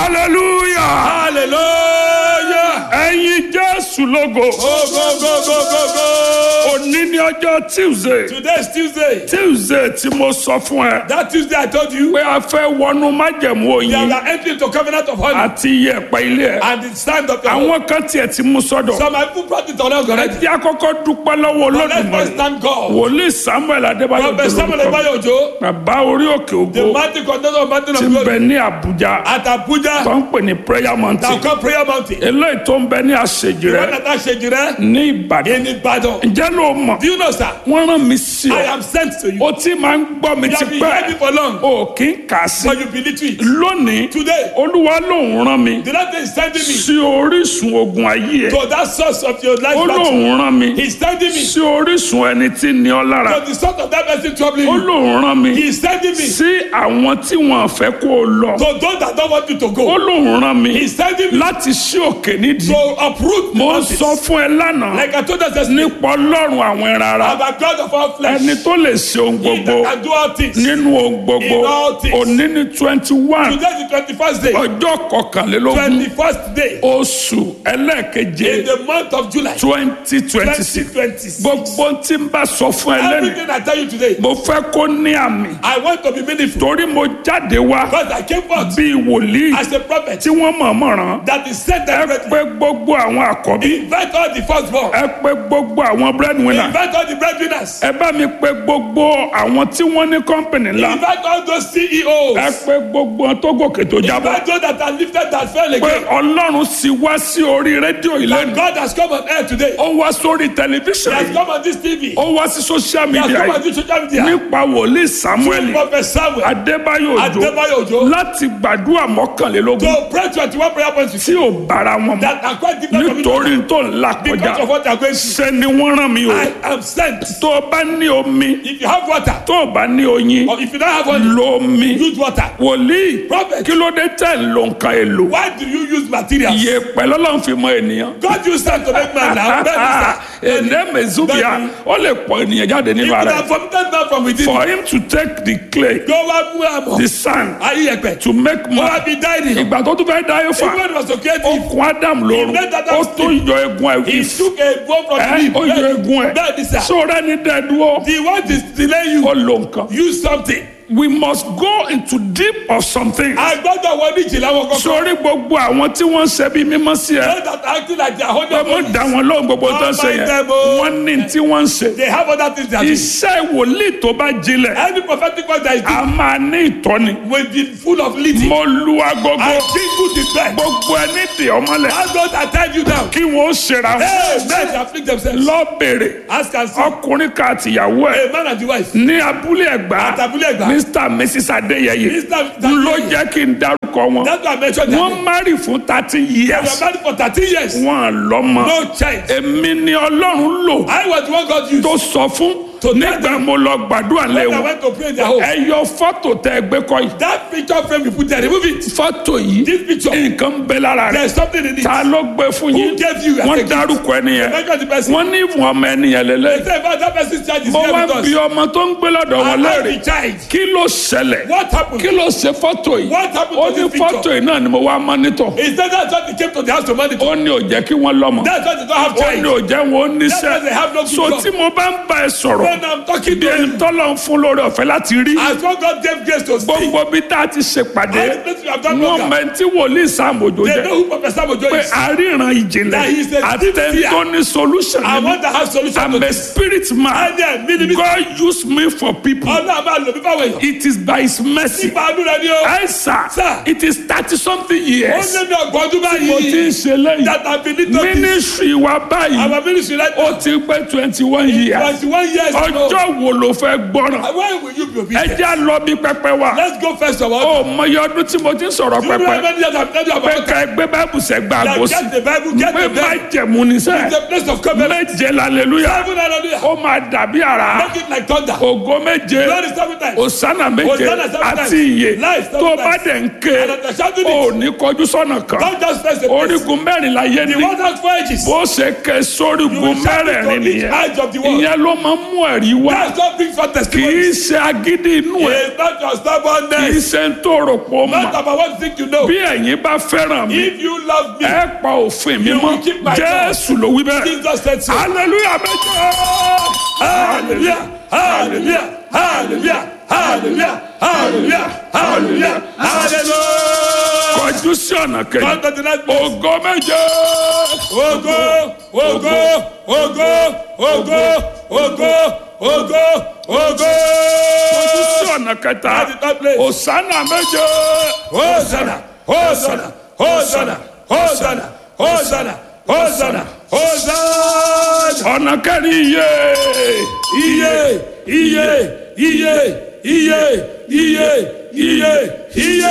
hallelujah hallelujah. ẹ̀yin jésù lógo go go go go go go. òní ní ọjọ́ tuesday today is tuesday. tuesday tí mo sọ fún ẹ that tuesday i told you. pé a fẹ́ wọnú májẹ̀mú we oyin are entering into covenant of honey. àti iyẹ̀pẹ̀ ilé ẹ̀ and the stand of your home. àwọn kan tiẹ̀ ti mú sọ́dọ̀ some people brought it on us already. tí a kọ́kọ́ dúpẹ́ lọ́wọ́ but let's first olódùmarè thank God. wòlíì samuel adébáyọ̀ prophet samuel dolórúkọ ebayo ojo. bàbá orí òkè the ògo mighty contender of mountain ti of ń bẹ glory. ní àbújá at tó abuja. ń pè ní prayer mountain now come prayer mountain. eléyìí tó ń bẹ ní àṣejì rẹ when that ṣe jìrẹ. ní ìbàdàn in ibadan. ǹjẹ́ ló mọ̀ do you know sir. wọ́n rán mi sí i ọ am sent to you. o ti máa ń gbọ́ mi you ti have been hearing me pẹ́ for long. o kì í kà á sí but you believe it. lónìí today olúwa lòun rán mi the lord is sending me. sí orísun ogun ayé ẹ to that source of your life ó battle. lòun rán mi He's sending me sí orísun ẹni tí ní ọ lára to the source of that person troubling ó you. lòun rán mi He's sending me sí àwọn tí wọn fẹ́ kó o lọ to those that don't want you to ó go. lòun rán mi He's sending me láti ṣí òkè nídìí to uproot the mo ń mountains. sọ fún ẹ lánàá Like I told us yesterday, nípa ọlọ́run àwọn ẹran ara I'm a God of all flesh. ẹni tó lè ṣe ohun He gbogbo that can do all things. nínú ohun gbogbo In all things. òní ní twenty one Today is the twenty-first day. ọjọ́ kọkànlélógún Twenty-first day oṣù ẹlẹ́ẹ̀keje in the month of July. twenty twenty Twenty six twenty-six. gbogbo tí n bá sọ fún ẹ lẹ́nu Everything I tell you today, mo fẹ́ kó ní àmì I want to be meaningful torí mo jáde wá because I came forth bíi wòlíì as a prophet tí wọ́n mọ̀ọ́mọ̀ rán that is sent ẹ directly. pé gbogbo àwọn àkọ́bí Invite all the firstborn. ẹ pé gbogbo àwọn breadwinner Invite all the breadwinners. ẹ bá mi pé gbogbo àwọn tí wọ́n ní kọ́ńpìnì ńlá Invite all those ẹ CEOs. pé gbogbo wọn tó gòkè tó jábọ́ Invite those that are lifted that fell pé again. ọlọ́run sì wá sí orí rédíò That ìlẹ́nu God has come on air today. ó wá sórí He tẹlifíṣàn has yìí come on this TV. ó wá sí social He has media come on yìí this social media. nípa wòlíì samuel Prophet Samuel adébáyò òjò Adébáyò Òjó láti gbàdúrà mọ́kànlélógún to pray twenty-one prayer points with tí you ò bára wọn mọ́ that are quite different from each nítorí other tó ń là kọjá because of what they are going through. ṣe ni wọ́n rán mi o I am sent. tó o bá ní omi If you have water tó o bá ní oyin or if you don't have water, lo omi use water. wòlíì Prophet. kí ló dé tẹ̀ ń lo nǹkan èlò Why do you use materials? iye pẹ̀lú ọlọ́run fi mọ ènìyàn God used sand to make man now. Bẹ́ẹ̀ni sir. èdè mezubia Bẹ́ẹ̀ni. ó lè pọ̀ ènìyàn jáde If nínú you ara have ẹ̀ vomited man from within, for him to take the clay go wá mú àmọ́. the sand Ayé ẹ̀pẹ̀. to make Ó wá man bí dáìrì. ìgbà tó tún fẹ́ dá yóò fà Everyone was so ó creative. kun adam lórun He made Adam ó tún yọ egun He ẹ̀ took a bone from ẹ̀ him. ó yọ egun ẹ̀ Bẹ́ẹ̀ni sir. sóra ní dẹ́dúró The one is delay you. ó lo nǹkan Use something. we must go into deep of something A gbọ́dọ̀ wọ ní ìjìnlẹ̀ wọn kọ́kọ́. sórí gbogbo àwọn tí wọ́n ń ṣe bí mímọ́ sí ẹ Those that are acting like they are holding pé mo dá wọn lóhùn gbogbo tó ń ṣe yẹn Don't mind them, oh. wọ́n ní tí wọ́n ń ṣe They have other things they are doing. iṣẹ́ wòlíì tó bá jinlẹ̀ Any prophetic word that is a doing máa ní ìtọ́ni will be full of leading. mo lu agogo I jingle the bell. gbogbo ẹni dè ọmọlẹ̀ Ask God that tied you down. kí wọ́n ṣera Hey, men they afflict themselves. lọ bèrè Ask and see. ọkùnrin kan àtìyàwó ẹ̀ A man and the wife. ní abúlé ẹ̀gbá Àtàbúlé Ẹ̀gbá. mr and mrs adéyẹyẹ Mr. ló jẹ́ kí n dárúkọ wọn That's why I mentioned that. wọ́n márì fún thirty We years were married for thirteen years. wọn lọ́mọ No child. èmi ni ọlọ́run lò I was the one God used. tó sọ fún To nígbà mo lọ gbàdúrà lé When I wọn went to pray in their home. ẹ yọ fọ́tò tẹ ẹgbẹ́ kọ́ yìí That picture frame you put there, remove it. fọ́tò yìí This picture. nǹkan ń bẹ lára rẹ̀ There's something in it. ta ló gbé fún Who yín gave you? wọ́n dárúkọ ẹni yẹn Mention the person. wọ́n ní ìwọ̀n ọmọ ẹni yẹn lélẹ̀ Say about that person's child is mo here wá with us. bí ọmọ tó ń gbé lọ́dọ̀ wọn And now léèrè the child. kí ló ṣẹlẹ̀ What happened? kí ló ṣe fọ́tò yìí What happened ó to ní this fọ́tò picture? yìí náà ni mo wá mọ́nítọ̀ Is that that's why they came to the house to monitor? ó ní ò jẹ́ kí wọ́n lọ́mọ That's why they don't have ó ní child. ò jẹ́ wọn ó That's why they have no níṣẹ́ good so job. tí mo bá ń bá ẹ sọ̀rọ̀ When I'm talking bí to ẹni you, tọ́lọ̀ ń fún lórí ọ̀fẹ́ láti rí as one God gave grace to speak, gbogbo bí tá a ti ṣèpàdé all the places we have done wọ́n program, mẹ tí wòlíì sàmójó they jẹ́ know who Professor Mojo pé is. àríran ìjìnlẹ̀ That he is a àti ẹni tó ní solution I nínú want to have solution I'm to a this. spirit man And then, mini me. God use me for people Ọlọ́run a máa lò mí fáwọn èèyàn. it is by his mercy Nípa àánú rẹ ni o. ẹ sà Sir. it is thirty something Ó years ní mi ọgbọ́n ọdún mo ti ń báyìí. ṣe lẹ́yìn That have been little this. ministry wa báyìí Our ministry right ó now. ti pé twenty one years Twenty-one years ago. ọjọ́ wo ló fẹ́ gbọ́ràn Why will you be ẹ obedient? jẹ́ à lọ bí pẹpẹ wa Let's go first of all. ó mọyì ọdún tí mo ti ń sọ̀rọ̀ Do you know how pẹpẹ many years I've told you pé about ká ẹgbẹ́ báìbù sẹ́gbà that? àgọ́sí Get the Bible, get pé the má Bible. jẹ̀mú ní sẹ́ It's the place of covenant. méje lálẹ́lúyà Seven hallelujah. ó máa dàbí àrá Make it like thunder. ògo méje Glory seven times. òsánà méje Hosanna seven times. àti iye Life seven tó times. bá dẹ̀ ń ké And at the shouting ó it. ní kọjú sọ́nà kan Don't just face the place. orígun mẹ́rin láyé The ní one has four edges. bó ṣe ké You sórígun will shout it mẹ́rẹ̀ẹ̀rin on each nìyẹn edge of the wall. ìyẹn ló máa ń mú ẹ̀rí wá That's what brings forth kì í testimony. ṣe agídí inú ẹ̀ It's not your kì í stubbornness. ṣe ń tó rò pọ̀ Not mọ́ about what you think you know. bí ẹ̀yin bá fẹ́ràn mi If you love me, ẹ pa òfin mi You mọ́ will keep my jésù ló wí bẹ́ẹ̀ Jesus said so. hallelujah méje Hallelujah, hallelujah, hallelujah, hallelujah, hallelujah, hallelujah, hallelujah. kọjú sí ọ̀nà kejì Come to the next place. ògo méje Ògo, ògo, ògo, ògo, ògo, ògo, ògo. kọjú sí ọ̀nà kẹta Come to the third place. òsánà méje Hosanna, Hosanna, Hosanna, Hosanna, Hosanna, Hosanna, Hosanna. ọ̀nà kẹrin iye Iye, iye, iye, iye, iye, iye, iye.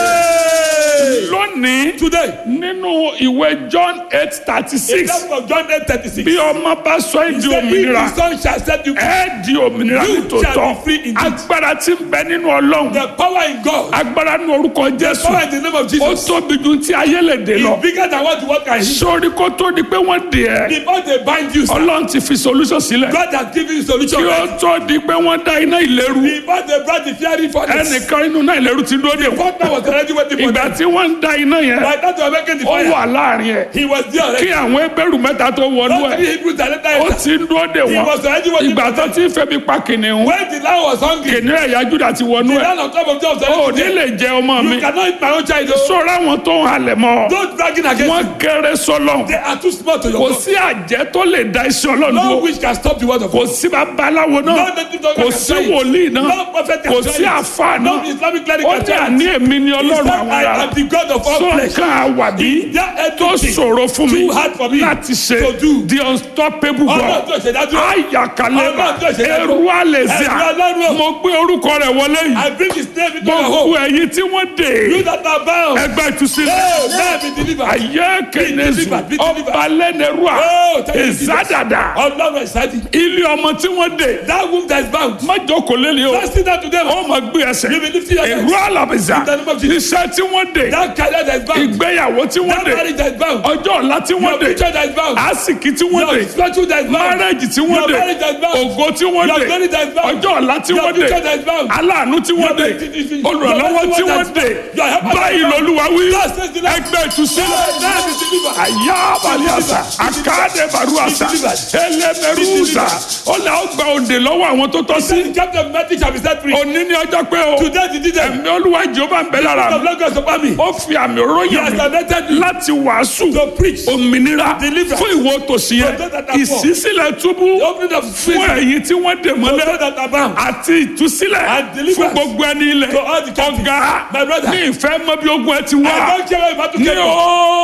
lónìí Today, nínú ìwé john eight thirty in six the book of John 8 36, bí ọmọ bá sọ ẹ́ di the òmìnira the son shall set you free. ẹ di òmìnira You nítòótọ́ shall be free indeed. agbára tí ń bẹ nínú ọlọ́run The power in God, agbára nínú orúkọ jésù power in the name of ó Jesus, tóbi ju ti ayé lè dè lọ is bigger than what the world can heal. sórí kó tó di pé wọ́n dè ẹ́ Before they bind you, sir, ọlọ́run ti fi solution sílẹ̀ God has given you solution. kí ó tó di pé wọ́n dá iná ìléru Before they brought the fiery furnace, ẹnìkan inú náà ìléru ti dúró dè wọ́n God now was already waiting for ìgbà them. tí wọ́n ń da iná yẹn By that they were making the ó fire. wà láàrin ẹ̀ He was there already. kí àwọn ebéèrú mẹ́ta tó wọnú Not ẹ̀ three Hebrews that later ó entered. ti ń dúró dè He wọ́n was already waiting ìgbà for tó them. ti ń febi pa kìnìún When the lion was hungry, kìnìún ẹ̀yà júdà ti wọnú the ẹ̀ lion on top of Job was ó already ní there. lè jẹ ọmọ mi You cannot eat my own child. oh. sọ̀rọ̀ àwọn tó ń halẹ̀ mọ́ Don't bragging against wọ́n him. kéré sọ́lọ̀ They are too small to kò your God. sí àjẹ́ tó lè da iṣẹ́ ọlọ́run No dúró witch can stop the word of kò God. sí babaláwo No náà native doctor kò can sí try it. wòlíì náà No prophet can kò try sí it. àfáà No náà Islamic cleric ó can ní try it. àní èmi ni He ọlọ́run said, àwọn I ará am the God of all tó flesh. nǹkan àwàbí That tó everything ṣòro fún mi too hard for me láti ṣe to do. the unstoppable Ọlọ́run God tó ṣe dájú. ayakalema Ọlọ́run tó ṣe dájú. eru alezia Ẹ̀rù Ọlọ́run. mo gbé orúkọ rẹ̀ wọlé yìí I bring his name into your gbogbo home. ẹ̀yin tí wọ́n dè You that are bound. ẹgbẹ́ ìtúsílẹ̀ Hey, let me deliver. ayé kẹnẹsù delivered, be delivered. ọba lẹ́nẹ̀rúà Oh, thank you, Jesus. ìzádàdà Ọlọ́run exciting. ilé ọmọ tí wọ́n dè That womb that is bound. má jókòó lélẹ̀ o Just sit down to them. ó máa gbé ẹsẹ̀ You will lift your èrú hands. àlàbìsà In the name of Jesus. iṣẹ́ tí wọ́n dè That career that is bound. ìgbéyàwó tí wọ́n That dè marriage that is bound. ọjọ́ ọ̀la tí wọ́n Your dè future that is bound. àsìkì tí wọ́n Your dè spiritual that is bound. márẹ́jì tí wọ́n Your dè marriage that is bound. ògo tí wọ́n Your dè glory that is bound. ọjọ́ ọ̀la tí Your wọ́n dè future that is bound. aláàánú tí wọ́n dè Your- olùrànlọ́wọ́ Your- tí wọ́n dè Your helper that báyìí is bound. lolúwa wí God says the Lord. ẹgbẹ́ ìtúsílẹ̀ Let me deliver. àyà baliasa àkáàdé baruasa ẹlẹ́mẹrúùsà ó là ó gba òǹdè lọ́wọ́ àwọn tó tọ́ sí The captain of Matthew shall be set free. òní ní ọjọ́ pé o Today the did them. ẹ̀mí olúwa jehova ń bẹ lára The mi blood goes upon me. ó fi àmì He ròyìn has mi anointed me láti wàásù to preach. òmìnira Deliverance. fún ìwọ tòsí yẹn For those that are poor. ìṣísílẹ̀ túbú The opening of fún prison. ẹ̀yin tí wọ́n dè For mọ́lẹ̀ those that are bound. àti ìtúsílẹ̀ And deliverance. fún gbogbo ẹni ilẹ̀ To all the captives. ọ̀gá My brother. ní ìfẹ́ mọ́ bí ogun ẹ ti wá I don't care where you have to ní get from.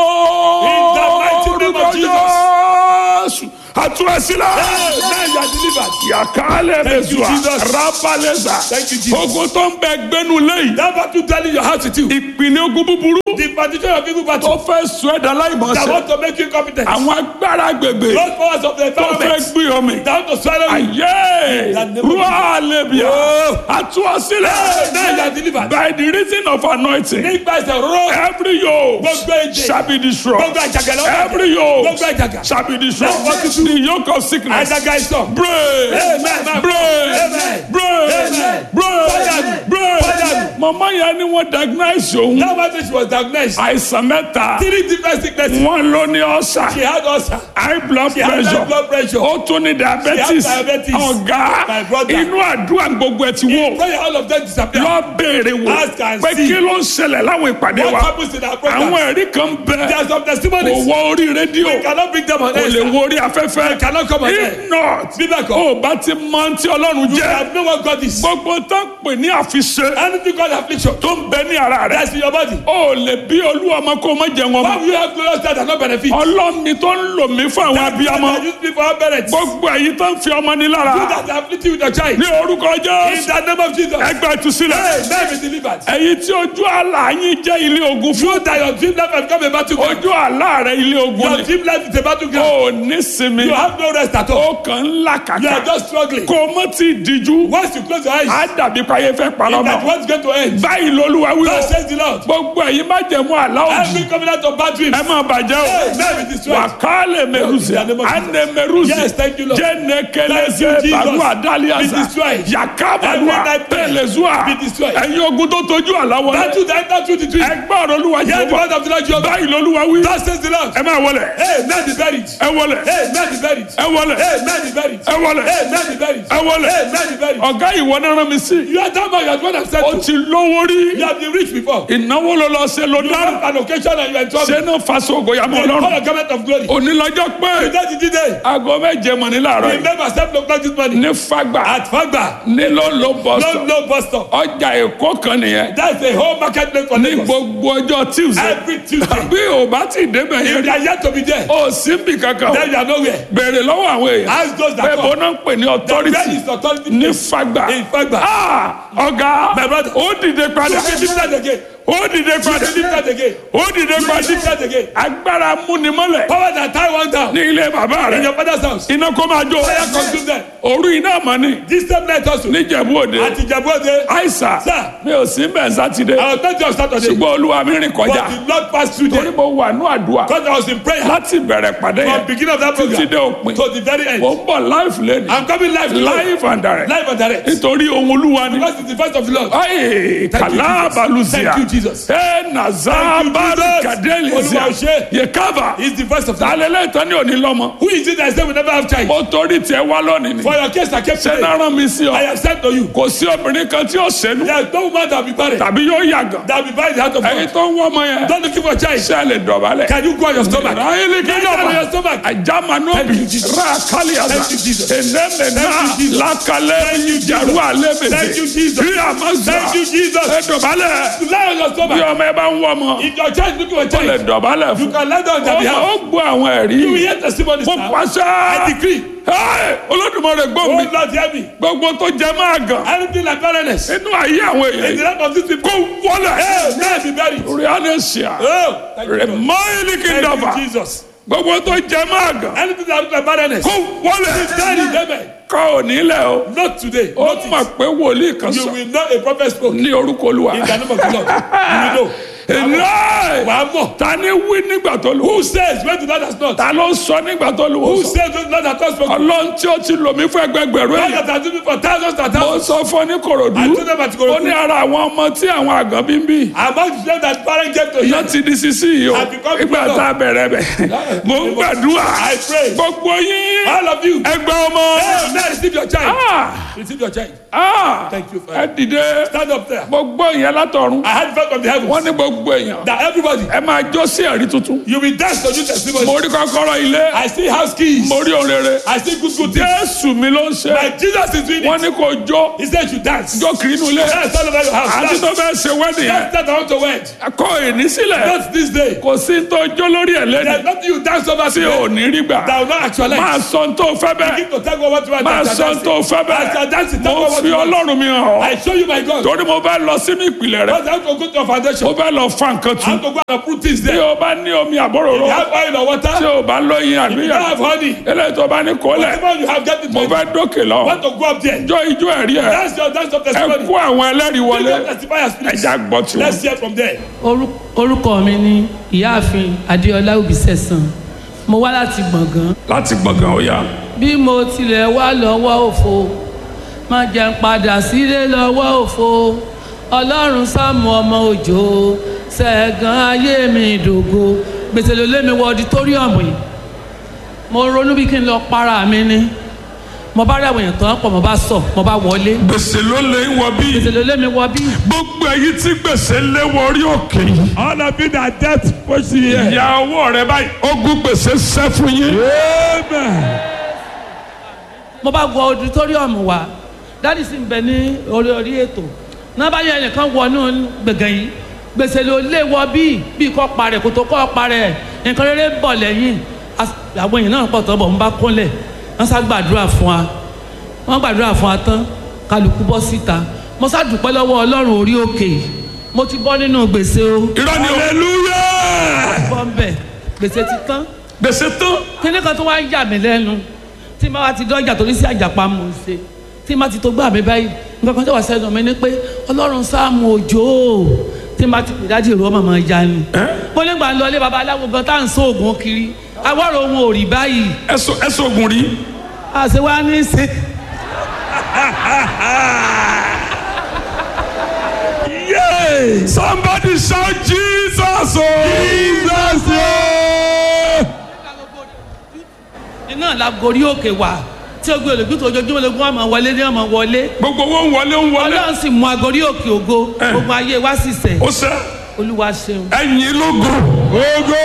ooo In the mighty name of Jésù àtúrẹ́sílẹ̀ Now you are delivered. yàkálẹ̀ Thank you, mẹ́sùà Jesus. rábàlẹ́sà Thank you, Jesus. ogun tó ń bẹ gbẹ́nu lẹ́yìn That battle telling your house with you. ìpínlẹ̀ ogun búburú The partition of evil tó battle fẹ́ sọ ẹ̀dá that láìmọ̀ọ́sẹ̀ want to make you competent. àwọn agbára agbègbè Those powers of the tó fẹ́ environment gbé ọmọ that want to swallow you. ayé the name of rúwà lẹ́bíà àtúwọ́sílẹ̀ Now you are delivered. by the reason of anointing Nígbà ìṣẹ̀ rọ́. every yoke Gbogbo èdè. shall be destroyed Gbogbo àjàgà lọ́wọ́. every yoke Gbogbo àjàgà. shall be destroyed Let's walk the yoke of sickness Àjàgà ìṣọ̀. break Amen. break Amen. break Amen. break Fire. break Fire. mama yẹn ni wọ́n diagnose òun That battle she was diagnosed. àìsàn mẹ́ta Three different sicknesses. wọ́n ló ní ọ̀sà She had ulcer. high blood She had high pressure blood pressure. ó tún ní diabetes She had diabetes. ọ̀gá My brother. inú àdúrà gbogbo ẹ̀ ti wò Prayer all of them disappear. lọ béèrè wò Ask and pé see. kí ló ń ṣẹlẹ̀ láwọn ìpàdé What wa happens in our program? àwọn ẹ̀rí kan bẹ There are some kò testimonies. wọ orí rédíò We cannot bring them on kò lè air. wọ orí afẹ́fẹ́ cannot come on air. if not Bíbẹ̀ kọ́. ó bá ti mọ tí ọlọ́run You jẹ́ have no one God is. gbogbo tó ń pè ní àfiṣe Anything called affliction. tó ń bẹ ní ara rẹ That's in your body. ó lè bí olú ọmọ kó má jẹ wọn Why mọ́ will you have glorious child and not benefit? ọlọ́ni tó ń lò mí fún àwọn abiyamọ That use me for our parents. You gbogbo èyí tó ń fi ọmọ ní lára that afflict you with your child. ní orúkọ In jésù the name of Jesus. ẹgbẹ́ ìtúsílẹ̀ Hey, man be delivered. èyí tí ojú àlá yín jẹ́ ilé ogun fún You that your dream life has become a battleground. ojú àlá rẹ ilé ogun Your ni dream life is a battleground. ó ní sinmi You have no rest at all. ó kàn ń là You are kàkà just struggling. kó o mọ́ ti díjú Once you close your eyes, á dàbí payé fẹ́ parọ́ that mọ́ what's going to end. báyìí lolúwa wí o God says the Lord. gbogbo ẹ̀yin má májẹ̀mú àláòjì Every covenant of bad dreams. ẹ máa bàjẹ́ o Hey, now it is destroyed. wàkálẹ̀ mẹ́rùsẹ̀ In the name of Jesus. ànẹ́mẹ́rùsẹ̀ Yes, thank you, Lord. jẹ́nẹ́kẹ́lẹ́sẹ̀ Thank you, Jesus. bàrú àdálíàsà Be destroyed. yàkábàlúwà Every night prayer. tẹ̀lẹ́sùà Be destroyed. ẹ̀yin ogun tó tójú àláwọ̀ That truth, that that truth, the truth. ẹgbẹ́ ọ̀rọ̀ olúwa Hear yìí the wọ́n word of the Lord Jehovah. báyìí lolúwa wí Thus says the Lord. ẹ máa wọlé Hey, man is buried. ẹ wọlé Hey, man is buried. ẹ wọlé Hey, man is buried. ẹ wọlé Hey, man is buried. ẹ wọlé Hey, man is buried. ọ̀gá ìwọ náà rán mi sí You are that man, you are the one I've said ó to. ti lówó rí You have been rich before. ìnáwó ló lọ ṣe ló You dára have an occasion and you are in trouble. ṣé náà faṣọ ògòyàmọ You ọlọ́run are a garment of glory. onílọ́jọ́ pé Today is the day. aago méje mọ̀ ní láàárọ̀ yìí Remember, seven o'clock this morning. ní fagbà At Fagba. ní ló ló bọ̀ No, sọ no bus stop. ọjà èkó kan nìyẹn That's the whole marketplace for ní Lagos. gbogbo ọjọ́ tuesday Every Tuesday. bí o bá ti débẹ̀ If yẹn they are yet to be there, o sí bí kankan then you are nowhere. béèrè lọ́wọ́ àwọn èèyàn Ask those pé that bó come. náà ń pè ní Where authority is authority? ní fagbà In Fagba. Ah, ọ̀gá My brother. ó dìde padà You be lifted again. ó dìde You padà be lifted again. ó dìde You be padà lifted again. agbára múnimọ́lẹ̀ Power that tie one down ní ilé bàbá in rẹ̀ your father's house. iná kó máa jó Fire consume them. òru iná mọ́ ni This same night also. níjẹ̀bú òde At Ijebu-Ode, àìsà Sir. mi ò sí bẹ́ẹ̀ sátidé I was not just Saturday, ṣùgbọ́n olúwa mi rìn but kọjá the Lord passed through torí there. mo wà ní àdúrà Because I was in prayer láti bẹ̀rẹ̀ pàdé from yẹn beginning of that títí dé program òpin to the very end. mo ń bọ̀ live lẹ́nu I'm coming live today. live and direct Live and direct. nítorí ohun olúwa ni Because it's the first of the Lord. ayi Thank you, kàlá Jesus. balùsíà Thank you, Jesus. ẹ nàzá Thank you, bàrì Jesus. kàdélìsíà Olúwa ṣe. yẹ kábà It's the first of the Lord. alẹ́lẹ́ ìtàn ní òní lọ́mọ Who is it that said we never have child? mo torí tiẹ̀ wá lónìí ni For your case, I kept ṣé saying, náà rán mi sí ọ I have said to you, kò sí obìnrin kan tí ó ṣẹ́nu there is no woman that will be barren, tàbí yóò yàgàn that will be barren in the heart of ẹ̀yin God. tó ń wọ́ ọmọ yẹn Don't look for a child. ṣe lè dọ̀bálẹ̀. Can you go on your stomach? Raheli Get down on your kidaba stomach. ajamanobi Thank you, Jesus. rakaliasa Thank you, Jesus. enemena Thank you, Jesus. lakale Thank you, Jesus. jaru alebese Thank you, Jesus. kiyamaza Thank you, Jesus. ẹdọ̀bálẹ̀ Lie on your bí stomach. ọmọ ẹ bá ń wọ́ ọmọ If your child is looking for a ó lè child, dọ̀bálẹ̀ you fún can lie down on their ó behalf. ó gbọ́ àwọn ẹ̀rí You will hear testimonies mo now. pàṣẹ I decree. Ẹ́, Olódùmarè gbọ́ Oh mi Lord, hear me. gbogbo tó jẹ máa gàn Anything like barrenness inú ayé àwọn in èèyàn the life of these people, kó wọlé hey, may it be buried. rianesia Oh, thank you, Lord. remaili Thank kidaba you, Jesus. gbogbo tó jẹ máa gàn Anything that looks like barrenness, kó wọlé buried, amen. ká ò nílẹ̀ o. Not today. ó Not mọ̀ it. pé wòlíì kan You sọ will know a prophet spoke ní orúkọ olúwa. in the name of the Lord. You will know. Láì Wàá mọ̀. ta ni wí nígbà tó lù. Who says when the Lord has not? ta ló ń sọ nígbà tó lù. Who says when the Lord has not spoken? ọlọ́run tí ó ti lò mí fún ẹgbẹgbẹ̀rún God èèyàn. that has done it for thousands and mo thousands. sọ fún ọ ní I korodu. told them at ó ní Ikorodu. ara àwọn ọmọ tí àwọn àgàn bí ń bí. Among them that parents gave to iná him. ti di sisi yìí o. I've become ìgbà grown up. tá a bẹ̀rẹ̀ bẹ̀. mo ń gbàdúrà. I pray. gbogbo yín. All of you. ẹgbẹ́ ọmọ. Hey, now receive your child. Ah! Receive your child. Ah! Thank you, ẹ Father. dìde. Stand up there. mo gbọ́ ìyẹn látọ̀run. I had felt from the heavens wọ́n ní gbogbo èèyàn. that everybody, ẹ máa jó sí ẹ̀rí tuntun. you will dance to new testimony. mo rí kọ́kọ́rọ́ ilé. I see house keys. mo rí òrèrè. I see good good things. jésù mi ló ń ṣe. My Jesus is doing wọ́n it. ní kò jó. He said you dance. jó kiri inú ilé. Dance all over your house. àti Dance. tó fẹ́ ṣe wẹ́dì yẹn. Dance that I want to wed. kọ́ ìní sílẹ̀. Not this day. kò sí tó jó lórí ẹ̀ lẹ́nu. There's nothing you dance over tí ò today ní rí gbà. that will not actualize. máa sọ tó fẹ́ bẹ́ẹ̀. Begin to tell God what you want máa as sọ you are tó dancing. fẹ́ As you are dancing, bẹ́ẹ̀. tell mo God what fi you want. ọlọ́run mi hàn ọ́. I show you my God. torí mo fẹ́ lọ sínú ìpìlẹ̀ rẹ̀. Because I have to go to your foundation. mo fẹ́ lọ fa nǹkan I tu. have to go and put things bí there. o bá ní omi àbọ̀rọ̀rọ̀. You have oil or water. tí o bá lóyin You don't àbíyá. have honey. eléyìí tó bá ní kólẹ̀. Whatever you have, get it. mo ready. fẹ́ dókè lọ. Want to go up there. jọ ijó ẹ̀rí ẹ̀. That's your dance of ẹ testimony. kó àwọn ẹlẹ́rìí Bring wọlé. your testifiers, please. ẹja gbọ́ tiwọn. Let's hear from there. Orú- orúkọ mi ni ìyáàfin adéọlá òbísẹ̀sán mo wá láti gbọ̀ngàn láti gbọ̀ngàn ọ̀yà. bí mo tilẹ̀ wá lọ́wọ́ òfo má jẹ́ n padà sílé lọ́wọ́ òfo ọlọ́run sáàmù ọmọ òjò ṣẹ̀gàn ayé mi ìdògo gbèsè ló lé mi wọ ọditóríọ̀mù yìí mo ronú bí kí n lọ para mi ni mo bá rí àwọn èèyàn tán pọ̀ mo bá sọ mo bá wọlé gbèsè ló lè ń wọ bí. gbèsè ló lé mi wọ bí gbogbo èyí tí gbèsè lé wọ orí òkè yìí. All of you that death push you here. ìyá ọwọ́ rẹ báyìí. ogun gbèsè sẹ́ fún yín. Amen. mo bá wọ auditorium wa dáàdì sì ń bẹ ní orí orí ètò náà bá yẹ ẹnìkan wọnú gbẹ̀gàn yìí gbèsè ló lé wọ bíi bíi kọ́ parẹ́ kò tó kọ́ parẹ́ nǹkan rere ń bọ̀ lẹ́yìn As- àwọn èèyàn náà pọ̀ tọ́ bọ̀ ń bá kúnlẹ̀ wọ́n sá gbàdúrà fún wa wọ́n gbàdúrà fún wa tán kálukú bọ́ síta mo sá dúpẹ́ lọ́wọ́ ọlọ́run orí òkè mo ti bọ́ nínú gbèsè o irọ́ ni o. hallelujah. bọ́ ń bẹ̀ gbèsè ti tán gbèsè tán. kíní kan tó wá ń yà mí lẹ́nu tí n bá wa ti dọ́jà torí sí àjàpá mò ń ṣe tí n bá ti tó gbà mí báyìí nǹkan kan tó wà sẹ́nu mi ni pé ọlọ́run sáàmù òjò tí n bá ti pè dájú ìró màmá ya ni. mo nígbà ń lọ ilé babaláwo gan tá à ń sọ oògùn kiri awọ́rò ohun ò rí báyìí ẹsọ ẹsọ ogun rí àṣẹ wa ní í ṣe. yay somebody shout jesus o jesus o iná la gorí òkè wá tí o gbé olùgbé tó ojoojúmọ́ lógún ọmọ wọlé ní ọmọ wọlé gbogbo wọn ń wọlé ń wọlé ọlọ́run sì mú agorí òkè ògo gbogbo ayé wa sì sẹ̀ ó sẹ olúwa ṣeun. ẹyin lógo ogo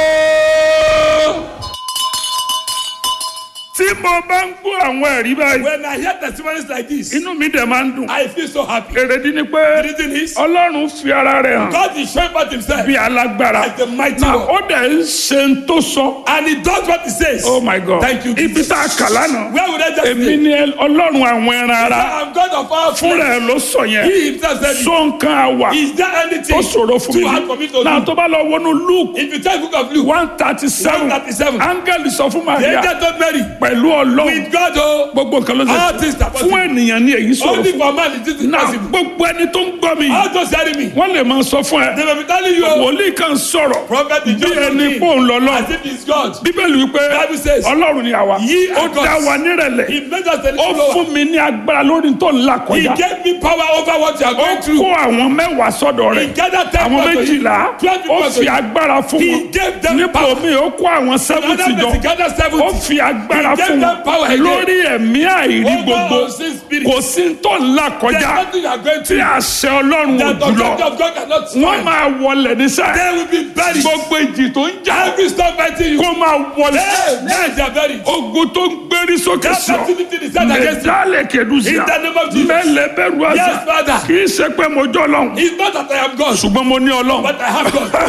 tí mo bá ń gbọ́ àwọn ẹ̀rí báyìí When I hear testimonies like this, inú mi dẹ̀ máa ń dùn I feel so happy. èrèdí ni The pé reason is, ọlọ́run fi ara rẹ̀ hàn God is showing forth himself bí alágbára as the mighty na one. ó dẹ̀ ń ṣe ń tó sọ And he does what he says. oh my god Thank you, ibi tá a kà lánàá Where would I just èmi say? ni ọlọ́run àwọn ẹran ara I'm God of all fúnra flesh. ẹ̀ ló sọ yẹn He himself said, it. so nǹkan àwà Is there anything ó ṣòro fún too hard for me mi to náà do? tó bá lọ wọnú luke If you take book of Luke, one thirty seven 137. áńgẹ́lì sọ fún the maria angel told Mary, pẹ̀lú ọlọ́run with God, oh, gbogbo nǹkan ló all ṣe things are fún possible. ènìyàn ní èyí sọ̀rọ̀ Only fún for man is this náà impossible. gbogbo ẹni tó ń gbọ́ mi All those hearing me, wọ́n lè máa sọ fún ẹ they will be telling you, oh, wòlíì kan sọ̀rọ̀ prophet is bí just ẹni looking pò ń lọ lọ as if he's God. bíbélì wípé Bible says, ọlọ́run ni àwa Ye ó are gods. dá wa nírẹ̀lẹ̀ He made us a ó little lower. fún mi ní agbára lórí tó ń là He kọjá gave me power over what you are ó going through. kó àwọn mẹ́wàá sọ́dọ̀ He rẹ̀ gathered ten àwọn people to you. méjìlá Twelve ó people to fi you. agbára fún He wọn gave them nípò power. mi ó kó àwọn sẹ́fùtì Another jọ person gathered ó seventy. fi agbára He gave fún them power wọn again. lórí ẹ̀mí àìrí Over gbogbo unseen spirit. kò sí tó ń là There's kọjá nothing you are going tí through. àṣẹ ọlọ́run ò That the jùlọ authority of God cannot wọ́n stand. máa wọlé nísà They will be buried. gbogbo ìjì tó ń jà Every storm fighting you. kó máa wọlé Hey, now they are buried. ogun tó ń gbérí sókè That sí ọ activity is set against you. mẹdálẹ kẹdùsíà In the name of Jesus. mẹlẹ bẹ̀rù àṣà Yes, Father. kì í ṣe pé mo jọ lọ́hùn It's not that I am God, ṣùgbọ́n mo ní ọlọ́hùn. but I have God.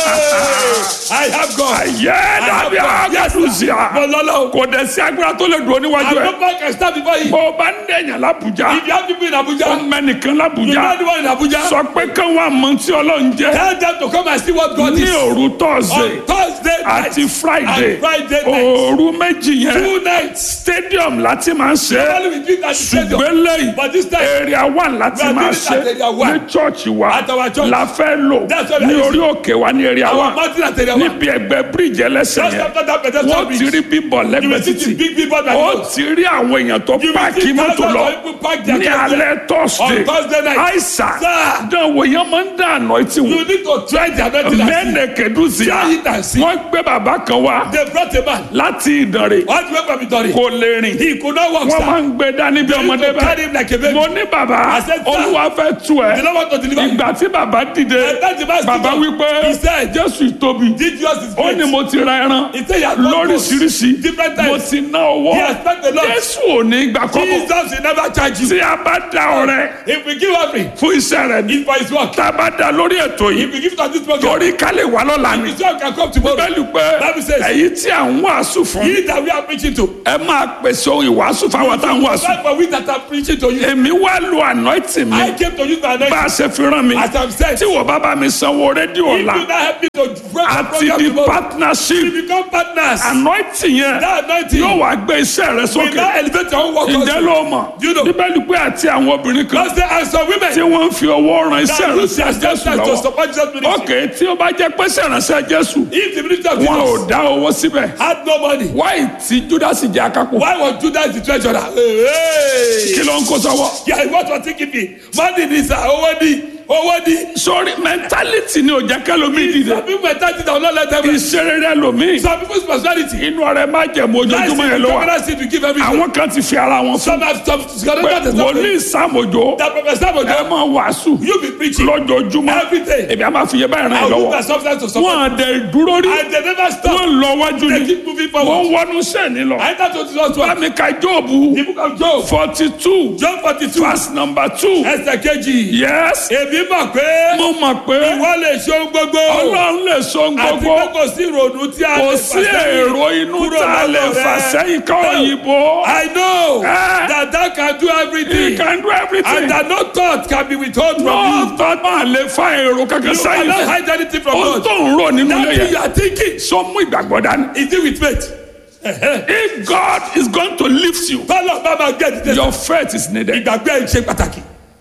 Hey, I have God. ayé I dàbí have God. Yes, sir. àgàdùsíà But Lolo, kò dẹ̀ sí agbára tó lè dùn níwájú and ẹ̀ no man can stand before you. bó o bá ń dẹ̀yàn lábùjá If you have people in ó Abuja, mẹ́nìkan you know lábùjá the one in Abuja, sọ pé kí wọ́n mọ tí ọlọ́run jẹ́ tell them to come and see what God ní is. òru On tọ́sídẹ̀ẹ́ Thursday night àti friday and Friday night. òru méjì yẹn Two nights. stadium láti máa ń ṣe é Normally we do it at the stadium. ṣùgbọ́n lẹ́yìn But this time, area one láti We are máa doing it ṣe at area one. ní church wa At our church. la fẹ́ lò That's what ní I orí òkè wa ní area our one mountain at area one. níbi ẹgbẹ́ bíríìjì ẹlẹ́sẹ̀ Just yẹn after that pedestrian wọ́n ti bridge, rí bíbọ̀ you lẹ́gbẹ̀ẹ́ will see the títì big people that ó go. ti rí àwọn èèyàn tó You will páàkì see mọ́tò thousands lọ of people park their ní cars there. alẹ́ thursday On Thursday night. àìsàn Sir. dánwò yẹn máa ń dá àná etí wọn You need to try the anointing and see. mẹ́nẹ̀ kẹ́dùsíà Try it and see. wọ́n gbé bàbá kan wá They brought a man. láti ìdànrè All the way from Itori. kò lè rìn He could not walk, wọ́n máa sir. ń gbé dání bí They used ọmọdé to carry bá him like a baby. mo ní bàbá I said, sir. olúwa fẹ́ tú ẹ They don't want to deliver him. ìgbà tí bàbá dìde And that the man stood bàbá up. wípé He said, jésù tóbi Did yours is ó great. ní mo ti ra ẹran He said, he has bought lóríṣiríṣi different mo times. ti ná owó He has spent a lot. jésù ò ní gbà kọ́kọ́ Jesus will never charge you. tí a bá dá ọrẹ If we give offering, fún iṣẹ́ rẹ̀ ní it's for his work. tá a bá dá lórí ètò yìí If we give it on this program, torí ká lè wà lọ́la ni his work can come tomorrow. bẹ́ẹ̀ni pé Bible says- èyí tí à ń wàásù fún He that we are preaching to. ẹ máa pèsè ohun ìwàásù fáwọn tá à ń wàásù That's for we that are preaching to you. èmi wá lo anointing mi I came to use my bá anointing. a ṣe fi rán mi As I'm said, tí wọ́n bá bá mi sanwó rédíò if you ọ̀la not help me to break the àti program di tomorrow, partnership we become partners. anointing yẹn That anointing yóò wá gbé iṣẹ́ rẹ will sókè now elevate your own work ǹjẹ́ also. ló mọ̀ You know. bíbélì pé àti àwọn obìnrin kan God say, and some women tí wọ́n ń fi owó ran iṣẹ́ that rẹ use sí their jésù substance to lọ́wọ́ support Jesus ministry. ok tí ó bá jẹ́ pé sẹ̀ránṣẹ́ jésù If the ministry of wọn ò Jesus dá owó síbẹ̀ had no money, wáyé tí júdásì jẹ́ akápò why was Judas the treasurer? Hey, kí hey. ló ń kó sọ́wọ́. Yeah, what was he giving? Money ni sir, owó ni, owó ni. sori mentality ni o jẹ́ kẹ́lómi dìde Some people mentality that will not let them. ìṣeré lomi Some people's personality. inú ọrẹ má jẹ̀mú Lies in ojoojúmọ́ yẹn the ló wà covenant seed we give everything. àwọn kan ti fi ara wọn fún Some have some pé pé wòlíì sàmójó that professor ẹ Mojo, máa wàásù you be preaching lójoojúmọ́ every day. èmi á máa fi yẹ báyìí ràn I yín will use lọ́wọ́ my substance to support. wọn àdẹ dúró rí And they never stop. wọn lọ wájú They ni keep moving wọn forward. wọnú sẹ́ni lọ I enter to Jesus one. bámi ka jóòbù The book of Job. forty two Job forty two. verse number two Ẹsẹ̀ kejì. yes Èmi mọ̀ pé mo mọ̀ pé ìwọ lè ṣe ohun gbogbo. ọlọ́run lè sọ Àti gbogbo pé kò sí ìrònú tí a kò lè sí fà sẹ́yìn èrò inú kúrò tá a lè lọ́dọ̀ fà rẹ. sẹ́yìn ká òyìnbó. I know Eh. that that can do He everything. can do everything. And that no thought can be withheld from no you. thought máa lè fa èrò kankan You sẹ́yìn cannot fún. hide anything from ohun God. tó ń rò nínú That ilé thing you yẹn are thinking, sọ mú ìgbàgbọ́ dání. is it with faith? Ẹ̀hẹ́. if God is going to lift you Bọ́lá bá máa gbé ẹ̀dídé. your faith is needed. Ìgbàgbé ẹ̀ ń ṣe pàtàkì.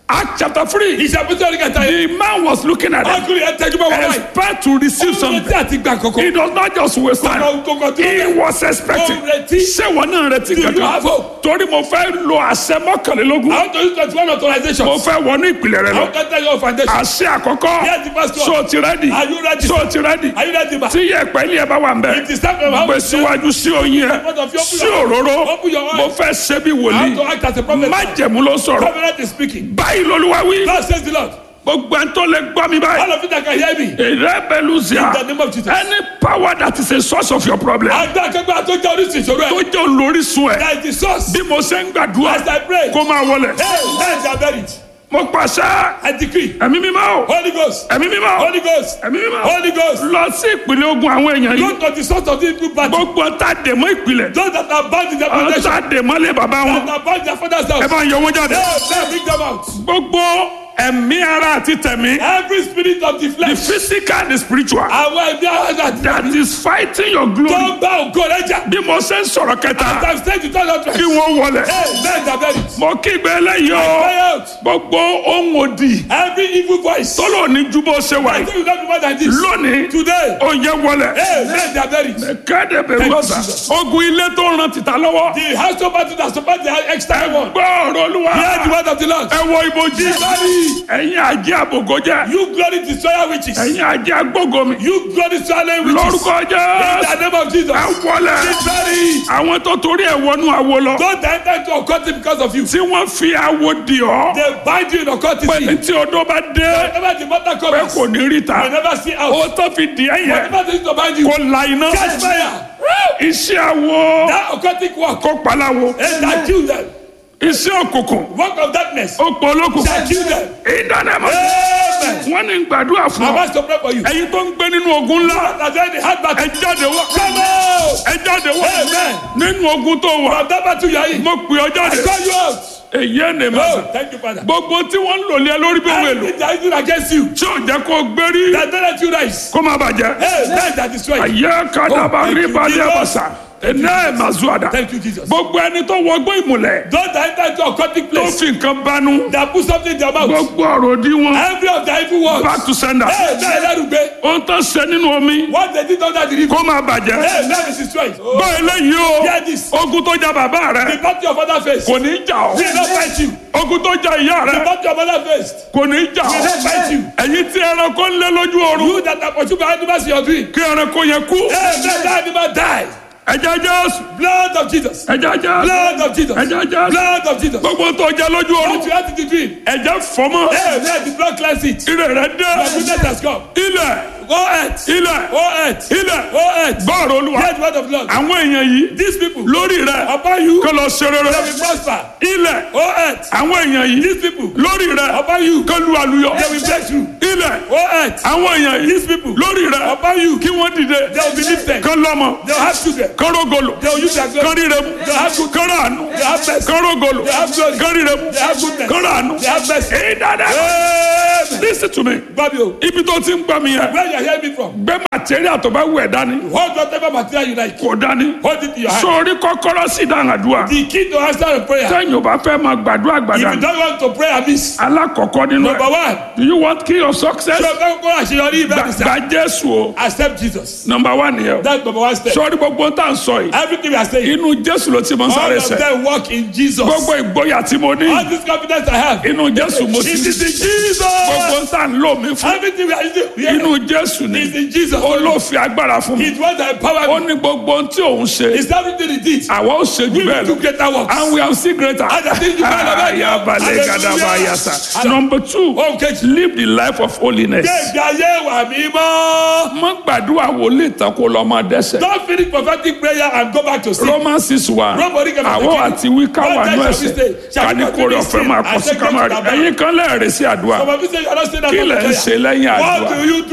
Act chapter three. ìṣàpèjọ orí kẹta yìí. The man was looking at them. ọkùnrin yẹn tẹjú bá wọn báyìí. Expect to receive ó ń something. retí àti gbà kọ̀kọ́. He does not just waste time. Kọ̀kọ́- kọ̀kọ́ tó He lẹ̀. was expecting. Ó retí. Ṣé wọn náà retí Do you kankan? have hope? Torí mo fẹ́ lo àṣẹ mọ́kànlélógún. àwọn tó ń twenty one authorization. Mo fẹ́ wọnú ìpìlẹ̀ rẹ lọ. àwọn kan tẹ̀ yọ foundation. Àṣẹ àkọ́kọ́. Yes, the pastor. So ti rẹ́dì. Are you ready? So ti rẹ́dì. are you ready ma. Tí yẹ̀pẹ̀ ilé ẹ bá wà ń bẹ̀. if the staff member Gbé síwájú sí oyin ẹ. Front of your- Sí òróró. Open your eyes. Mo fẹ́ ṣe bí how to wòlíì. act as a prophet. Májẹ̀mú ló sọ̀rọ̀. covenant is speaking. Báyìí lolúwa wí. God says the Lord. Gbogbo ẹni tó lè gbọ́ mi báyìí. all of you that can hear me. Rebellusia. In the name of Jesus. Any power that is a source of your problem. àgbà akẹgbẹ́ àtọ́jà oríṣi ìṣòro Tó ẹ̀. jẹ́ olórísun ẹ̀. that is the source. Bí mo ṣe ń gbàdúrà. as I pray. Kó máa wọlẹ̀. hey let them bury it. Mo pàṣẹ. I decree. Ẹ̀mí mímọ́ o. Holy Ghost. Ẹ̀mí mímọ́ o. Holy Ghost. Ẹ̀mí mímọ́ o. Holy Ghost. Lọ sí ìpìlẹ̀ ogun àwọn èèyàn yìí. go to the source of the evil battle. Gbogbo ta dèmọ́ ìpìlẹ̀. those that are bound in their Àwọn foundation. ta dèmọ́ lé bàbá wọn. that are bound in their father's Ẹ house. bá ń yọ wọn jáde. hey let bring them out. Gbogbo ẹ̀mí ara àti tẹ̀mí. every spirit of the The flesh. physical and the spiritual. àwọn ẹbí àwọn That is fighting your tó glory. ń bá ògo rẹ jà. Bí mo ṣe ń sọ̀rọ̀ kẹta. as I say to tell Kí you. wọ́n wọlẹ̀. hey let them bury it. Mo kígbe eléyìí o. cry out. Gbogbo ohun òdì. every evil voice. Tọ́lọ̀ ní ju bó ṣe wà I yìí. think you don't do more than this. Lónìí. today. Ó yẹ wọlẹ̀. hey let them bury it. Kéde bẹ̀rù Thank you, ọ̀sà. Jesus. Ogun ilé tó ràn tìta lọ́wọ́. the house of battle that support the external one. Gbọ́ ọ̀rọ̀ olúwa. hear the word of the Lord. Ẹ wọ ibojì. Glory. Ẹ̀yin àjẹ́ àbògọ́jẹ́. you glory destroyer witches. Ẹ̀yin àjẹ́ agbógomi. you glory swallowing witches. Lórúkọ in jẹ́. the name of Jesus. Ẹ wọlẹ̀. Glory. Àwọn tó torí ẹ̀ wọnú àwo lọ. don't enter into occultism because of you. Tí wọ́n fi àwo di ọ́. they bind you in occultism. Pé tí odó bá dé. whenever the matter Pé comes. kò ní rí you ta. never see out. Ó tó fi di ẹ̀yẹ. whatever they use to bind you. Kò la iná. catch fire. Iṣẹ́ àwo. that occultic work. Kó paláwo. and that kill them. Iṣẹ́ òkùnkùn. work of darkness. Ó pọ̀ olókùn. that kill them. Ìdánimọ̀. amen. Wọ́n ní gbàdúrà fún I'm ọ. asked to pray for you. Ẹ̀yin tó ń gbé nínú ogun ńlá. that's why the hard Ẹ battle. jáde wá. come out. Ẹ jáde wá. Amen. Nínú ogun tó wà. from that battle you are in. Mo pè ọ I jáde. call you out. Èyí ẹ̀ nè máa oh sà. thank you father. Gbogbo tí wọ́n ń lò lé ẹ lórí bí òun èlò. everything that is doing against you. Tí ò jẹ́ kó o gbérí. that don't let you rise. Kó má bàjẹ́. hey men that destroy you. Ayé kadaba Oh, thank rí you, balẹ̀ Jesus. bàṣà. Ẹ̀nà ẹ̀ máa zú àdá. thank you Jesus. Gbogbo ẹni tó wọgbó ìmùlẹ̀. those that enter into occultic Tó place. fi nǹkan banú. that put something in their mouth. Gbogbo ọ̀rọ̀ òdì wọn. every of the evil words. Back to sender. hey men lẹ́rùgbé. Ohun tó ṣe nínú omi. what they did under the river. Kó má bàjẹ́. hey men is destroyed. Gbọ́ eléyìí o. hear this. Ogun tó ja bàbá the rẹ̀. battle your father face. Kò ní jà ọ́. will not fight you. Ogun tó ja ìyá the rẹ̀. battle your mother face. Kò ní jà will not ọ́. fight you. Ẹ̀yin tí ẹranko ń lé lójú oorun. you that are pursued by animals in your dream. Kí ẹranko yẹn kú. hey men that animal die. Ẹja Jésù. blood of Jesus. Ẹja Jésù. blood of Jesus. Ẹja Jésù. blood of Jesus. Gbogbo tó jẹ lójú what oorun. you had in the dream. Ẹ̀jẹ̀ fọmọ. hey men the blood cleanse it. Ire rẹ̀ dé. my goodness has come. Ilẹ̀. go earth. Ilẹ̀. go earth. Ilẹ̀. go earth. Gbọ́ọ̀rọ̀ olúwa. hear the word of the Lord. Àwọn èèyàn yìí. these people. Lórí rẹ̀. upon you. Kó lọ ṣe rere. they will prosper. Ilẹ̀. go earth. Àwọn èèyàn yìí. these people. Lórí rẹ̀. upon you. Kó lu àlùyọ. they will bless you. Ilẹ̀. go earth. Àwọn èèyàn yìí. these people. Lórí rẹ̀. upon you. Kí wọ́n dìde. they will be lifted. Kán lọ́mọ. they will have children. Kán rógolo. they will use their glory. Kán ríre mu. they have good. Kán ràánú. they have mercy. Kán rógolo. they have glory. Kán ríre mu. they have goodness. Kán ràánú. they have mercy. Ìdáná. amen. Listen to me. gbàgbé o. Ibi tó ti ń gbọ́ mi yẹn. where you hear me from. Gbé material tó bá wù ẹ́ dání. hold whatever material you like. Kò dání. hold it in your hand. Sórí kọ́kọ́rọ́ sí ìdáhùn àdúrà. the key to answer a prayer. Sẹ́yìn ò bá fẹ́ máa gbàdúrà if gbàdá. you don't want to pray amiss. Alákọ̀ọ́kọ́ nínú number ẹ̀. one. Do you want key of success? ṣé o fẹ́ kó àṣeyọrí ibẹ̀ mi sá. Gba Jésù o. accept Jesus. Number one nìyẹn o. that's number one step. Sọ́ọ́rí gbogbo tá à ń sọ yìí. everything we are saying. Inú Jésù ló ti máa ń all sáré of sẹ́. them work in Jesus. Gbogbo ìgboyà tí mo ní. all this confidence I have. Inú Jésù mo ti it is in Jesus. Gbogbo tá à ń lò mí fún. everything we are using here. Inú Jésù ni. is in Jesus. Olófin agbára fún mi. it was the Ó empower me. ní gbogbo ohun tí òun ṣe. it's everything he did. Àwa ó ṣe jù we will bẹ́ẹ̀ do lọ. greater works. And we have seen greater. And I think you can have it. Ayabalẹ̀ gadaba Hallelujah. yasa. Number two, ohun kejì. live the life of holiness. gbẹ̀gbẹ̀ ayé wà mímọ́. Má gbàdúrà wòlíì tán kó lọ máa dẹ́sẹ̀. don't finish prophetic prayer and go back to sleep. Romans six one. Nobody can Àwọn take it. àti wíkà wà One nú time shall we ẹsẹ̀. stay? Shall Ká we ní continue kórè ọ̀fẹ́ máa sin kọ and sí take ká máa them rí. to the Ẹ̀yin kan lẹ́ẹ̀rẹ̀ sí àdúrà. some of you say you are not saying that Kí for lẹ̀ ń prayer. ṣe lẹ́yìn what àdúrà? do you do after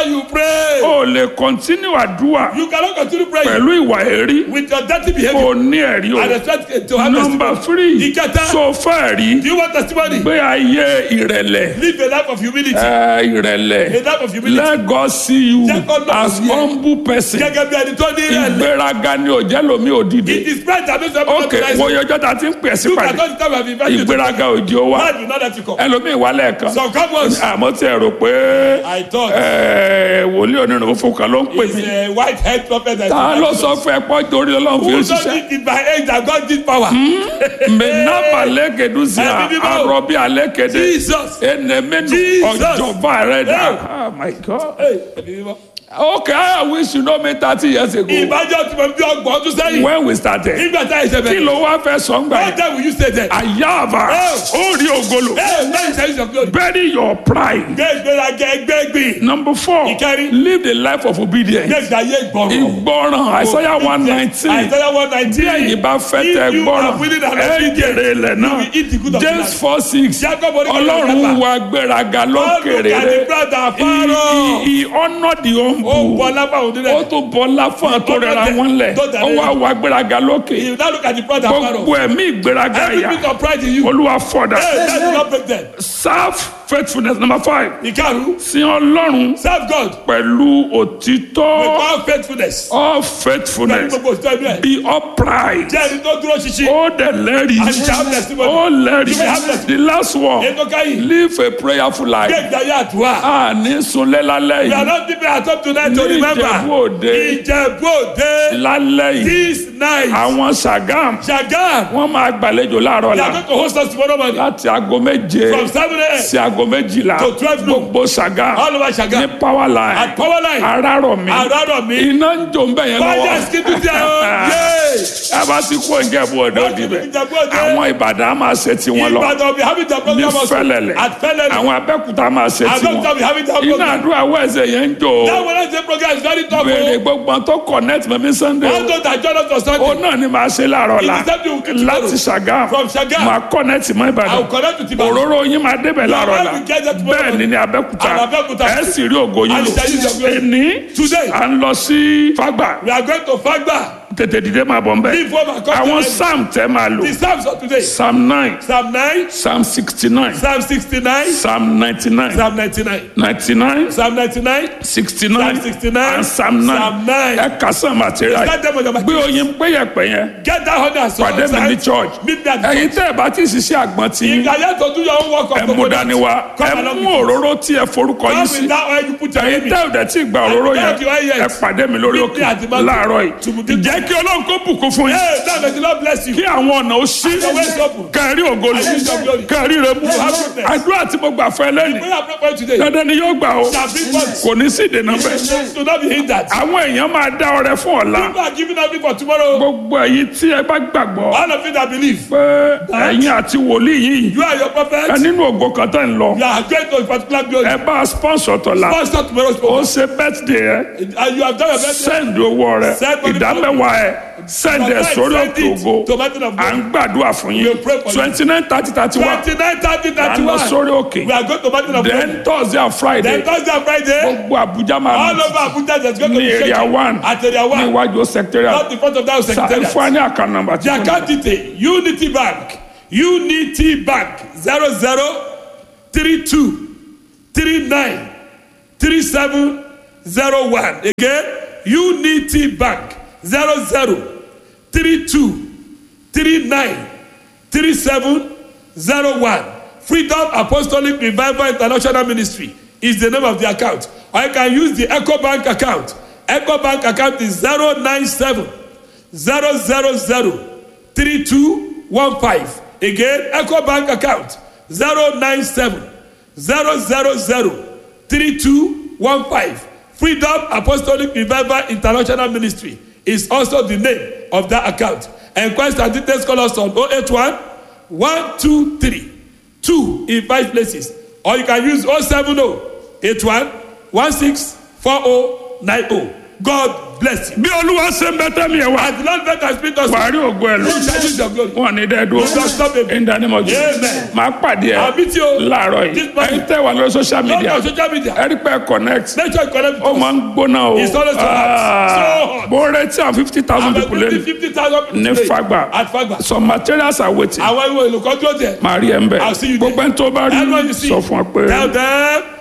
you pray, o lè continue àdúrà you cannot continue praying pẹ̀lú ìwà èrí with your dirty kò behavior ní ẹ̀rí o and expect to have nọmba testimony. three Ìkẹta. so fẹ́ rí Do you want testimony? gbé ayé ìrẹ̀lẹ̀ Live a life of humility. ẹ, ìrẹ̀lẹ̀ A life of humility. let God see you Jẹ́ kó lọ́kàn as sí ẹ. humble person Gẹ́gẹ́ bí ẹni tó ní ìrẹ̀lẹ̀. ìgbéraga ni òjẹ́ lomi òdìdí It is pride that makes everyone ok recognize wo you. yọjọ́ ta ti ń pè sí You pàdé cannot tell me I've invited you to ìgbéraga òjì ó wá Why do not let you come? ẹlòmíì wá lẹ́ẹ̀kan Some come once. àmọ́ tí ẹ rò pé I thought ẹ, wòlíì onírun fún kan ló ń pè it's mí a white head prophet that ta ló sọ fún ẹ pọ́ torí ọlọ́run fi Who ń don't ṣiṣẹ́ need it by age that God did power? mẹ́nàbà lẹ́kẹ̀dúsíà Ẹ̀mí mímọ́. arọ́bí alẹ́kẹ̀dẹ́ Jesus. ẹnẹmẹ́nu Jesus. ọjọ́bà rẹ̀ dà Hey. oh my god Hey, ẹ̀mí mímọ́. okay I wish you know me thirty years ago Ìbájọ́ tí mo bí ọgbọ̀n ọdún sẹ́yìn. when we started Nígbà tá a ṣe kí bẹ̀rẹ̀. ló wá fẹ́ sọ ń gbà What yẹn time will you stay there? àyàbà Oh. ó rí ògolo Hey, where is your glory? bury your pride Gbé ìgbéraga ẹgbẹ́ gbìn. number four Ìkẹrin. live the life of obedience Gbé ìgbàyé ìgbọràn. ìgbọràn Isaiah one nineteen Àìsàn one nineteen. ẹ̀yin bá fẹ́ tẹ If you gbọ́ràn are willing and ẹ obedient, jèrè ilẹ̀ náà you will eat the good of the James land. four six Jacob oníkàlẹ̀ ọlọ́run mẹ́fà. wa gbéraga God look lókèrè at the rẹ̀ brother he Pharaoh. he he honour the Ó humble bọ̀ lápá òun ó nílẹ̀. tún bọ́lá fún àtòrẹ́ra wọn lẹ̀ Don't ó wá wa gbéraga lókè You now look at the brother Pharaoh. gbogbo ẹ̀mí ìgbéraga Every yà bit of pride in you. olúwa fọ̀dà Hey, that will not break them. serve faithfulness number five Ìkarùn. sin ọlọ́run Serve God pẹ̀lú with òtítọ́ all faithfulness. all Pẹ̀lú faithfulness gbogbo òtítọ́ inú ẹ̀. be upright. Jẹ́ ẹni tó dúró ṣinṣin. ó dẹ̀ lẹ́rìí And you shall have testimony. ó You may have lẹ́rìí testimony. the last one Ètò káyìn. live a prayerful Gbé life ìgbàyé àdúrà. a ní sunlé lálẹ́ We are yìí not keeping our top tonight to Ní remember. Ìjẹ̀bú Òde. Ìjẹ̀bú Òde. lálẹ́ yìí This night. àwọn Sàgám Ṣàgám. wọ́n máa gbàlejò láàárọ̀ They la are going to host us tomorrow morning. láti aago méje From seven a.m. sí aago méjìlá To 12 noon. gbogbo Sàgám All over ní Ṣàgám. power line At power line. arárọ̀ mi Àràrọ̀ mi. iná ń jò ń bẹ̀ yẹn Fire lọ́wọ́ skidu tẹ o. Yay. a bá ti kó Ìjẹ̀bú Òde Wọ́n ti òdìbẹ̀ fi Ìjẹ̀bú Òde. àwọn Ìbàdàn á máa ṣe tiwọn lọ Ìbàdàn we having the ní program also. fẹ́lẹ́lẹ̀ At Fẹ́lẹ́lẹ̀. àwọn Abẹ́òkúta máa ṣe Abẹ́òkúta tiwọn we having the iná program. àdúrà wẹ̀sẹ̀ yẹn ń jò That Wednesday program is very tough béèrè o. gbogbo tó connect mẹ́mí Sunday All o those that join us for ó Sunday. náà ni màá ṣe láàárọ̀ la It is something we keep tomorrow. láti Ṣàgámù From Ṣàgámù. màá connect mọ́ I will Ìbàdàn connect with Ibadan. òróró yín máa débẹ̀ láàárọ̀ la When we get there tomorrow bẹ́ẹ̀ ni ní Abẹ́òkúta And Abẹ́òkúta. ẹ sì rí ògo yín And lò shall use your glory. ẹni Today. à ń lọ sí Fágbà We are going to Fagba. tètè dìde máa bọ̀ nbẹ̀ Leave home and come àwọn to psalm tẹ́ máa lò The Psalms of today. psalm nine Psalm 9, psalm sixty nine Psalm 69, psalm ninety nine Psalm 99. ninety nine Psalm 99. sixty nine Psalm 69, and psalm nine Psalm 9. ẹ kà sàn material Start them on your gbé oyin péyẹpẹ yẹn Get that honey and salt. pàdé mi ní church Meet me at the ẹ̀yin tẹ́ ẹ bá ti ṣiṣẹ́ àgbọn tí If you are here to do your own work of ẹ mú dání wá ẹ come along mú with me. òróró tí ẹ forúkọ yín Come sí with that oil you put your ẹ̀yin name tẹ́ in. ò dẹ̀ tí gba òróró Thank you, yẹn yes. ẹ pàdé mi lórí Meet òkè me at the mountain. láàárọ̀ To yìí begin- jẹ́ kí Ọlọ́run kó bùkún fún yín Hey, now may the Lord bless you. kí àwọn ọ̀nà ó ṣí the ways open. kẹrí ògolo I need your glory. kẹrí rẹ mú have goodness. àdúrà tí mo gbà fún ẹ lẹ́nu We are prepared today. dandan ni yóò gbà ó Shall bring forth. kò ní sí ìdènà bẹ́ẹ̀ Do not be hindered. àwọn èèyàn máa dá ọrẹ fún ọ̀la People are giving up for tomorrow. gbogbo èyí tí ẹ bá gbàgbọ́ All of you that believe, pé ẹ̀yin àti wòlíì yìí you are your prophet. ẹ nínú ògo kan tẹ̀ ń lọ You are going to a particular glory. ẹ bá sponsor tọ̀la Pastor tomorrow's ó program. ṣe birthday ẹ And you have done your best. send owó rẹ Send money ìdámẹ́wàá ẹ send ẹ sórí Send òkè it ògo to Mountain of à God. ń gbàdúrà fún yín We'll pray for you. twenty nine thirty thirty one 29, 30, à ń lọ 31. sórí òkè We are going to Mountain of God. then Thursday and Friday Then Thursday and Friday, gbogbo Abuja máa all mú over Abuja, there's going to ní be area shaking. one At area ní one. iwájú secretariat Not in front of that sa secretariat. fún wa ní àkànnà nàmbà tí The kò ní. account detail Unity Bank Unity Bank zero zero three two three nine three seven zero one again Unity Bank zero zero three two three nine three seven zero one Freedom Apostolic Revival International Ministry is the name of the account or you can use the Eco Bank account Eco Bank account is zero nine seven zero zero zero three two one five again eco bank account zero nine seven zero zero zero three two one five freedom apostolic revival international ministry is also the name of that account enquest and details call us on oh eight one one two three two in five places or you can use oh seven oh eight one one six four oh nine oh God bless you. bí olúwa ṣe ń bẹ́tẹ̀ mi ẹ̀ wá As the Lord let us speak us, wàá rí ògo ẹ̀ lọ you shall use your glory. wọn ní dẹ́ dúró You shall stop him. in the name of Jesus Amen. máa pàdé ẹ I'll meet you láàárọ̀ yìí this morning. ẹ̀yin tẹ́ wà lórí social Not media on social media. ẹ rí pé ẹ connect Make sure you connect ó with máa us. ń gbóná o It's always so hot. So hot. bó retí àwọn fifty thousand people About lẹ́nu 50,000 people ní today Fagba At Fagba. some materials are waiting Àwọn ìwé olùkọ́ dúró tẹ̀. màá rí ẹ ń bẹ̀ I'll see you there. gbogbo ẹni tó bá rí Everyone you see. sọ fún ọ pé. Tell them